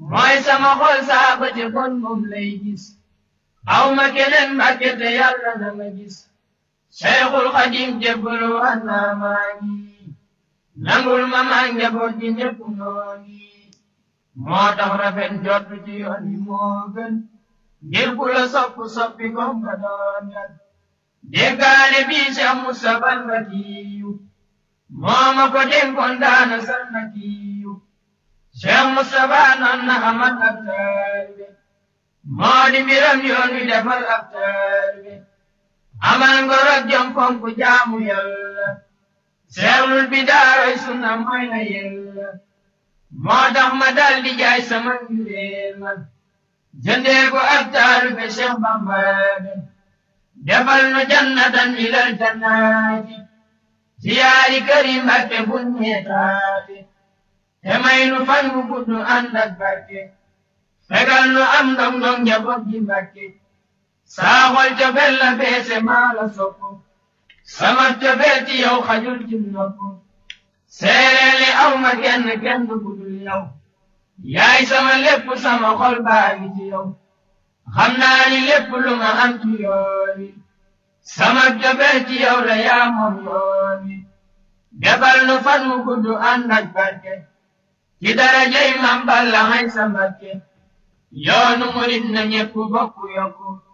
mooy sama xol saa ba ci kon moom lay gis aw ma keneen mbàkke te yàlla na ma gis Cheikhul Xadim jébbalu wax naa maa ngi nangul ma maa njaboot gi ñépp noo ngi moo tax rafet jot ci yoon yi moo gën ngir ku la sopp soppi kom ka doon gat déggaale bii Cheikh Moustapha Mbakiyu moo ma ko dénkoon daana sal Mbakiyu Cheikh Moustapha noon na amat ab taalibe moo di mbiram yoon wi defal ab taalibe amal ngor ak jom fonk jaamu yàlla seexlul bi daaroy sunna mooy na yàlla moo tax ma dal di jaay sama njureel ma jëndee ko ak taalibe Cheikh Bamba defal nu jannatan ilal jannaati siyaari këri Mbàkke buñ ñeetaate te may nu fan bu gudd ànd ak barke fegal nu am ndong ndong njaboot gi Mbàkke saa xol cofeel la feese maa la sopp sama cofeel ci yow xajul ci nopp seereeli aw ma kenn kenn ku dul yow yaay sama lépp sama xol baa ngi ci yow xam naa ni lépp lu ma am ci yoon wi sama cofeel ci yow la yaa moom yoon wi defal nu fan mu gudd ànd ak barke ci darajay Mam Balla hay sa Mbakke yoonu murit na ñépp bokk yokku